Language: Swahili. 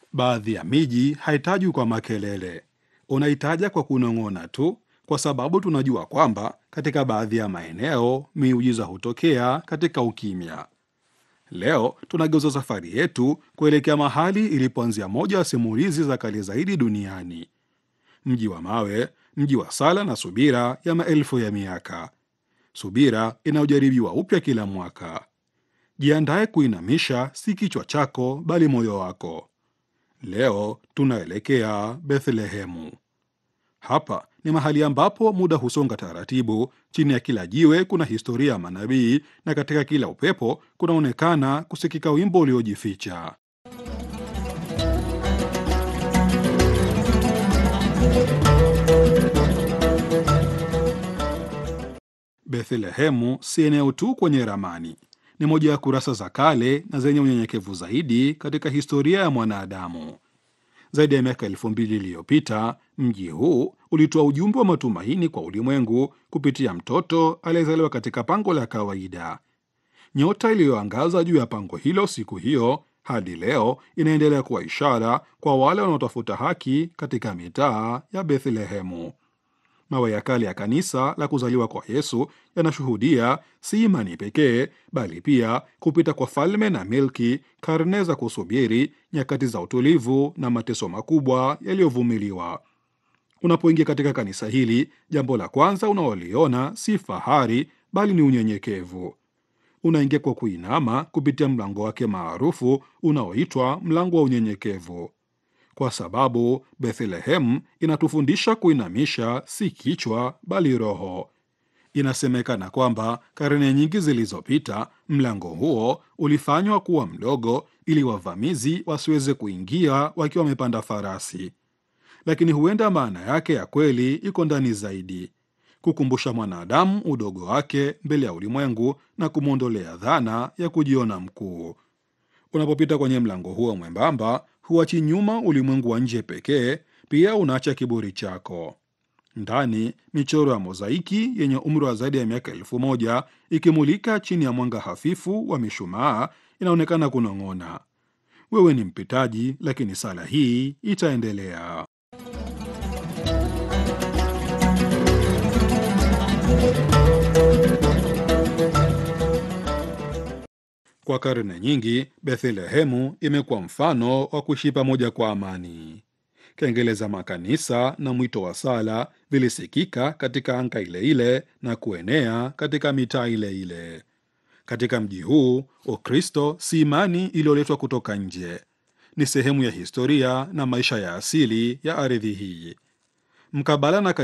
Baadhi ya miji haitajwi kwa makelele, unaitaja kwa kunong'ona tu, kwa sababu tunajua kwamba katika baadhi ya maeneo miujiza hutokea katika ukimya. Leo tunageuza safari yetu kuelekea mahali ilipoanzia moja ya simulizi za kale zaidi duniani, mji wa mawe, mji wa sala na subira ya maelfu ya miaka, subira inayojaribiwa upya kila mwaka. Jiandaye kuinamisha si kichwa chako, bali moyo wako. Leo tunaelekea Bethlehemu. Hapa ni mahali ambapo muda husonga taratibu. Chini ya kila jiwe kuna historia ya manabii, na katika kila upepo kunaonekana kusikika wimbo uliojificha. Bethlehemu si eneo tu kwenye ramani, ni moja ya kurasa za kale na zenye unyenyekevu zaidi katika historia ya mwanadamu. Zaidi ya miaka elfu mbili iliyopita mji huu ulitoa ujumbe wa matumaini kwa ulimwengu kupitia mtoto aliyezaliwa katika pango la kawaida. Nyota iliyoangaza juu ya pango hilo siku hiyo hadi leo inaendelea kuwa ishara kwa wale wanaotafuta haki katika mitaa ya Bethlehemu. Mawe ya kale ya kanisa la kuzaliwa kwa Yesu yanashuhudia si imani pekee, bali pia kupita kwa falme na milki, karne za kusubiri, nyakati za utulivu na mateso makubwa yaliyovumiliwa. Unapoingia katika kanisa hili, jambo la kwanza unaoliona si fahari, bali ni unyenyekevu. Unaingia kwa kuinama kupitia mlango wake maarufu unaoitwa mlango wa unyenyekevu kwa sababu Bethlehemu inatufundisha kuinamisha si kichwa bali roho. Inasemekana kwamba karne nyingi zilizopita mlango huo ulifanywa kuwa mdogo ili wavamizi wasiweze kuingia wakiwa wamepanda farasi, lakini huenda maana yake ya kweli iko ndani zaidi, kukumbusha mwanadamu udogo wake mbele ya ulimwengu na kumwondolea dhana ya kujiona mkuu. Unapopita kwenye mlango huo mwembamba huachi nyuma ulimwengu wa nje pekee, pia unaacha kiburi chako. Ndani michoro ya mozaiki yenye umri wa zaidi ya miaka elfu moja ikimulika chini ya mwanga hafifu wa mishumaa inaonekana kunong'ona, wewe ni mpitaji, lakini sala hii itaendelea. Kwa karne nyingi Bethlehemu imekuwa mfano wa kuishi pamoja kwa amani. Kengele za makanisa na mwito wa sala vilisikika katika anga ile ile na kuenea katika mitaa ile ile. Katika mji huu, Ukristo si imani iliyoletwa kutoka nje, ni sehemu ya historia na maisha ya asili ya ardhi hii. Mkabala na